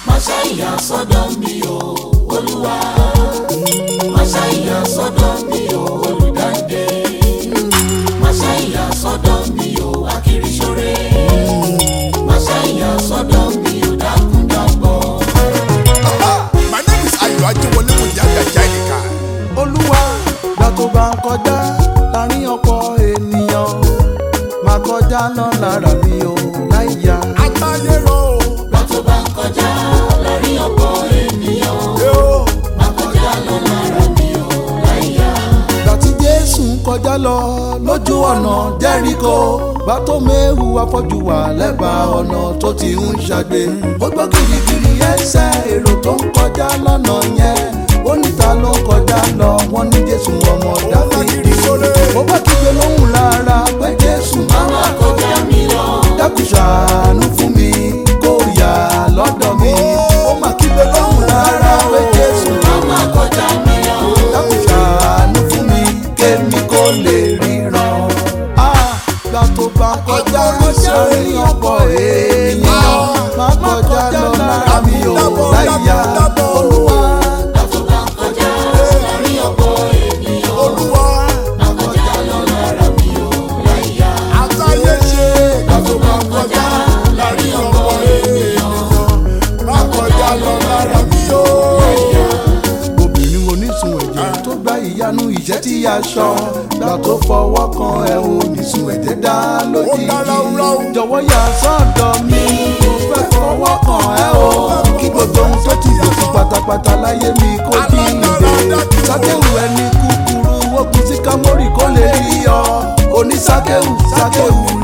Máṣá ìyá sọ́dọ̀ mi o, Olúwa. Máṣá ìyá sọ́dọ̀ mi o, olùdáǹdè. Máṣá ìyá sọ́dọ̀ mi o, akiriṣore. Máṣá ìyá sọ́dọ̀ mi o, dákúndàbọ̀. My name is Ayo Ajewole Muyaga Jainika. olúwa gbà tó bá ń kọjá láàrin ọ̀pọ̀ ènìyàn máa kọjá lọ lára mi ò láìyá. Àtàyè rọ̀ o. Bá tó bá ń kọjá lórí ọ̀pọ̀ ènìyàn. Yóò. Má kọjá lọ lára mi o, láìyá. gbà tí jésù ń kọjá lọ lójú ọ̀nà jẹ́ríkò gbà tó méwu afọ́jú wà lẹ́bàá ọ̀nà tó ti ń ṣàgbé ó gbọ́ kirikiri ẹsẹ̀ èrò tó ń kọjá lọ́nà yẹn ó níta ló ń kọjá lọ wọ́n ní jésù ọmọ dáfídì ó bá kígbe lóhùn lára pé jésù Má má kọjá mi lọ. dákun ṣàánú fún mi kó yà lọ́dọ̀ mi ó mà kígbe lóhùn lára pé jésù Má má kọjá mi lọ. dákun ṣàánú fún mi kémi kó lè ríran. gbà tó bá kọjá sórí ọ̀pọ̀ èèyàn má kọjá lọ lára mi ò láyà olúwa. Bá tó bá ń kọjá lórí ọ̀pọ̀ ènìyàn. Olúwa. Má kọjá lọ lára mi o, láìyá. Àtàyè ṣe. Kàtó bá kọjá láàrin ọ̀pọ̀ ènìyàn. Má kọjá lọ lára mi o. obìnrin onísun ẹ̀jẹ̀ tó gba ìyanu ìṣẹ́ tí a ṣọ gbà tó fọwọ́ kan ẹ̀ onísun ẹ̀jẹ̀ dá lójijì Ó dá ráúráú. jọ̀wọ́ yà sọ́dọ̀ mi mo fẹ́ fọwọ́ kan ẹ̀ o kí gbogbo ohun tó ti lò sí pátápátá láyé mi kó jíǹde sákéwù ẹni kúkúrú wọ́pin sí kámórì kó lè rí ọ onísákéwù sákéwù